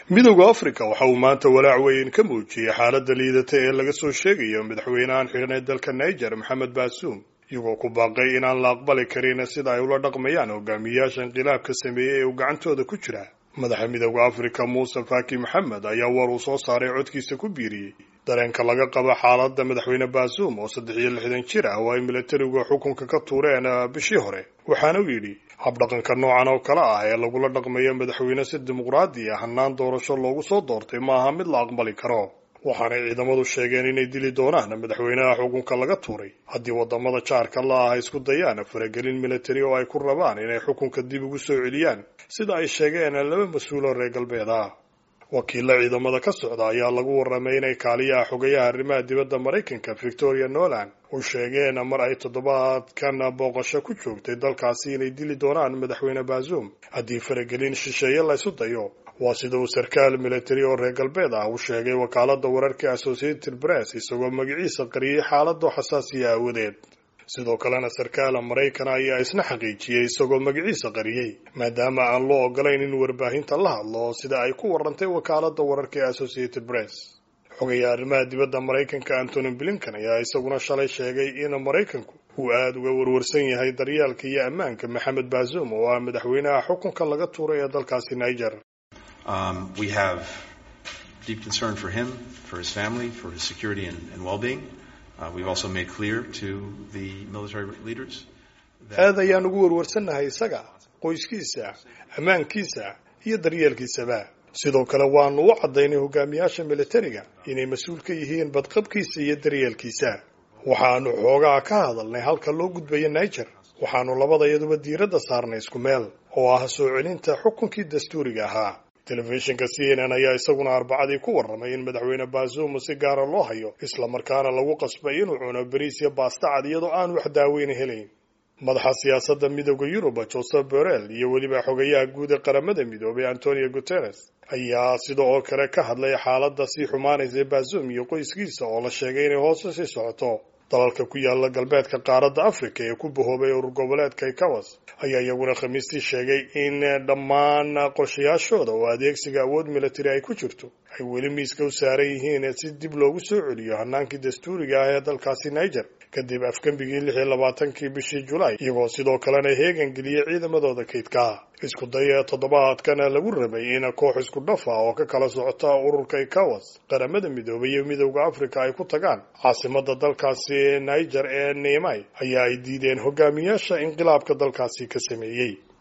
midowda afrika waxa uu maanta walaac weyn ka muujiyey xaaladda liidata ee laga soo sheegayo madaxweynahan xidhan ee dalka niger maxamed baasuum iyagoo ku baaqay inaan la aqbali karin sida ay ula dhaqmayaan hogaamiyayaasha inqilaabka sameeyey ee uu gacantooda ku jira madaxa midowda afrika muuse faki maxamed ayaa war uu soo saaray codkiisa ku biiriyey dareenka laga qabo xaaladda madaxweyne baasuum oo saddex iyo lixdan jir ah oo ay milatarigu xukunka ka tuureen bishii hore waxaana uu yidhi habdhaqanka noocan oo kale ah ee lagula dhaqmayo madaxweyne si dimuqraadi ah hannaan doorasho loogu soo doortay ma aha mid la aqbali karo waxaanay ciidamadu sheegeen inay dili doonaan madaxweynaha xukunka laga tuuray haddii wadamada jaarka la ah isku dayaan faragelin militari oo ay ku rabaan inay xukunka dib ugu soo celiyaan sida ay sheegeen laba mas-uuloo reer galbeed ah wakiilla ciidamada ka socda ayaa lagu warramay inay kaaliyaha xogayaha arrimaha dibadda maraykanka victoria noland u sheegeen mar ay toddobaadkan booqasho ku joogtay dalkaasi inay dili doonaan madaxweyne baasuum haddii faragelin shisheeye la ysu dayo waa sida uu sarkaal militari oo reer galbeed ah u sheegay wakaaladda wararka associated press isagoo magaciisa qariyey xaaladoo xasaasiya aawadeed sidoo kalena sarkaala maraykan ayaa isna xaqiijiyey isagoo magaciisa qariyey maadaama aan loo ogolayn in warbaahinta la hadlo sida ay ku warantay wakaaladda wararka ee associated press xogayaa arrimaha dibadda maraykanka antony blinkan ayaa isaguna shalay sheegay in maraykanku uu aada uga warwarsan yahay daryeelka iyo ammaanka maxamed baasuum oo ah madaxweynaha xukunka laga tuuray ee dalkaasi niger Um, we have deep concern for him, for his family, for his security and, and well-being. Uh, we've also made clear to the military leaders aad ayaan ugu warwarsannahay isaga qoyskiisa ammaankiisa iyo daryeelkiisaba sidoo kale waanu u caddaynay hogaamiyaasha militariga inay mas-uul ka yihiin badqabkiisa iyo daryeelkiisa waxaanu xoogaa ka hadalnay halka loo gudbayo niger waxaanu labadayaduba diiradda saarnay isku meel oo ah soo celinta xukunkii dastuuriga ahaa telefishinka c n n ayaa isaguna arbacadii ku warramay in madaxweyne baasuum si gaara loo hayo islamarkaana lagu qasbay inuu cuno bariis iyo baasta cad iyadoo aan wax daaweyna helayn madaxa siyaasadda midooda yuruba joseph borrell iyo weliba xogayaha guud ee qaramada midoobay antonio guterres ayaa sida oo kale ka hadlay xaaladda sii xumaanaysa baasuum iyo qoyskiisa oo la sheegay inay hoos usii socoto dalalka ku yaala galbeedka qaaradda africa ee ku bahoobay urur goboleedka ikawas ayaa iyaguna khamiistii sheegay in dhammaan qorshayaashooda oo adeegsiga awood militari ay ku jirto ay weli miiska u saaran yihiin si dib loogu soo celiyo hanaankii dastuuriga ah ee dalkaasi niger kadib afgembigii lix iyo labaatankii bishii julaay iyagoo sidoo kalena heegan geliyey ciidamadooda kaydka isku daya toddobaadkana lagu rabay in koox isku dhaf ah oo ka kala socota ururka ikawas qaramada midoobay iyo midowda africa ay ku tagaan caasimada dalkaasi niger ee neimai ayaa ay diideen hogaamiyaasha inqilaabka dalkaasi ka sameeyey